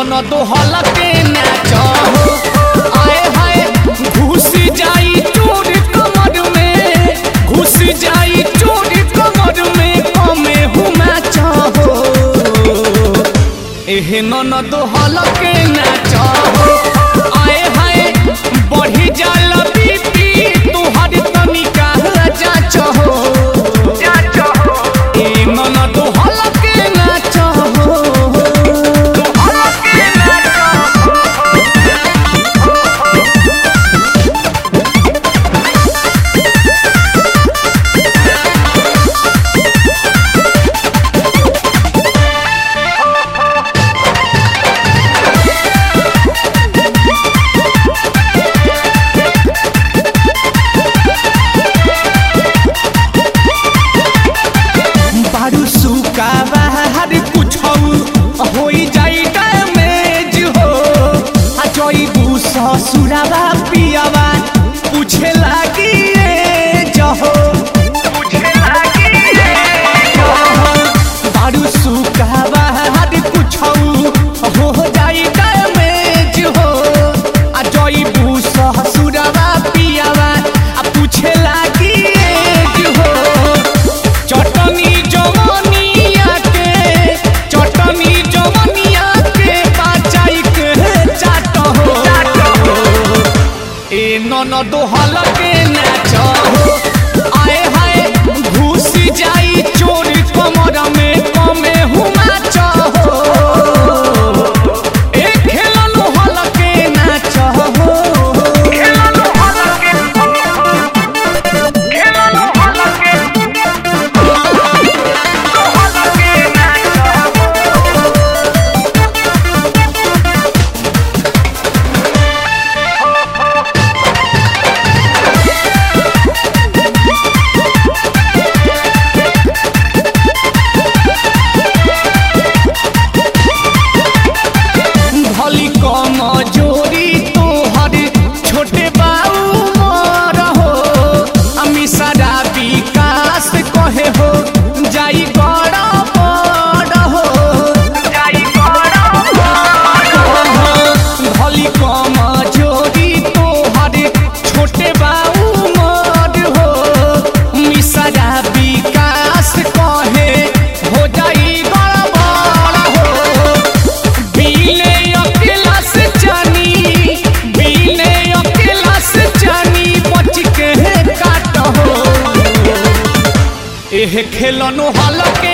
ननद हलके नाच हो आए हाय घुस जाई चोर कमर में घुस जाई चोर कमर में कमे हुमा चाहो एहे ननद हलके नाच हो आए हाय बढ़ी जाला बीपी तोहर तनिका जाच हो ए ननद हलके नाच हो हलके नाच बारू सुका बाहर कुछ होई जाई डैमेज हो आ जईबू ससुरावा पियावा पूछे लागी ए जहो बारू सुका बाहर कुछ हो जाई डैमेज हो आ जईबू ससुरावा पियावा आ पूछे लागी ए हो चटनी जवनिया के चटनी जवनिया के बाचाई के चाट हो ए ननद हलके नाच हो आए हाय घुस जाई चोर कमर में कमे हुमा चाहो ए खेलनु हलके नाच हो खेलनु हलके खेलनु हलके भली कम जोरी तोहर छोटे बाऊ मर हो अमी सारा विकास कहे हो जाई बड़ा बड़ हो भली कम जोरी तोहर छोटे बाऊ मर हो मिसरा विकास कहे हो जाई गड़बड़ हो बीले अकेला से जानी बीले अकेला से जानी बच के काट हो एह खेलनो हलके